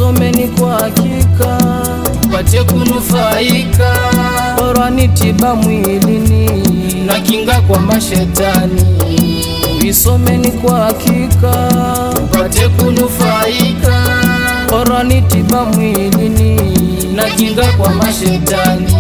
tuisomeni kwa hakika, tupate kunufaika Qur'ani tiba mwilini na kinga kwa mashetani, tuisomeni kwa hakika, tupate kunufaika Qur'ani tiba mwilini na kinga kwa mashetani.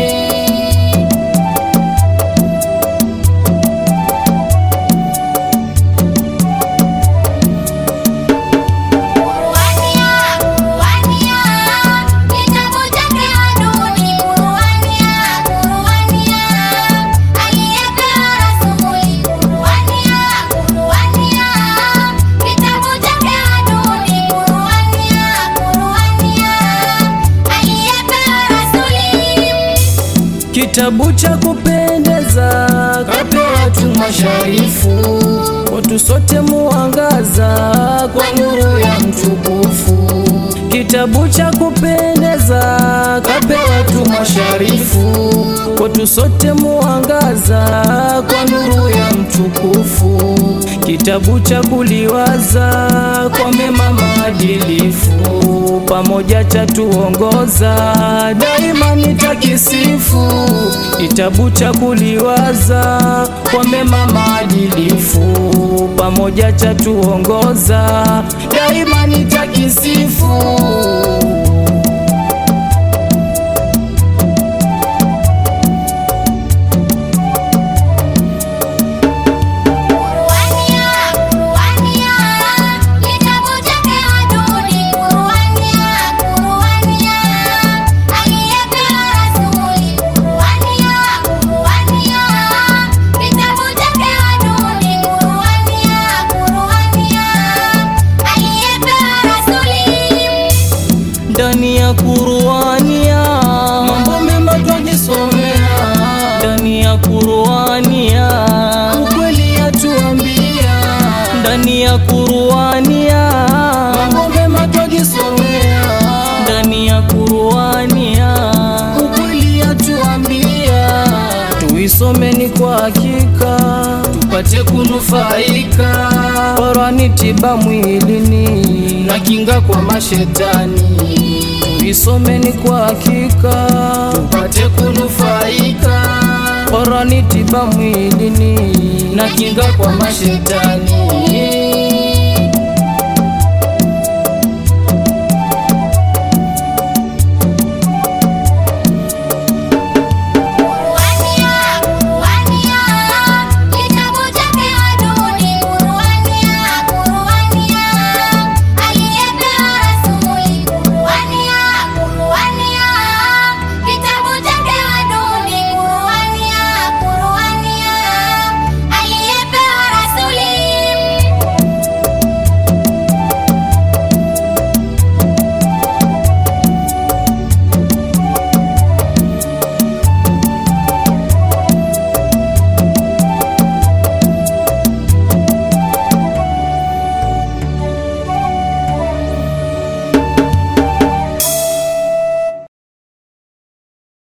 Kuruania, kuruania, kitabu chake adui. Kuruania, kuruania, aliyepewa rasuli. Kuruania, kuruania, kitabu chake adui. Kuruania, kuruania, aliyepewa rasuli. kitabu cha kupendeza Kapewa tu masharifu kwetu sote muangaza kwa nuru ya mtukufu, kitabu cha kupendeza kapewa tu masharifu kwetu sote muangaza kwa nuru ya mtukufu, kitabu cha kuliwaza kwa mema maadilifu, pamoja cha tuongoza daima nitakisifu kitabu cha kuliwaza kwa mema maadilifu, pamoja cha tuongoza daima nitakisifu. Kuruania, kuruania, kitabu chake adui. Kuruania, kuruania, aliyepewa rasuli. Kuruania, kuruania, kitabu chake adui. Kuruania, kuruania, aliyepewa rasuli. ndani ya kuruania Mambo mema twajisomea, ndani ya kuruania ukweli yatuambia, ndani ya kuruania mambo mema twajisomea, ndani ya kuruania ukweli yatuambia, tuisomeni kwa hakika tupate kunufaika Qur'ani tiba mwilini na kinga kwa mashetani, tuisomeni kwa hakika tupate kunufaika Qur'ani tiba mwilini na kinga kwa mashetani.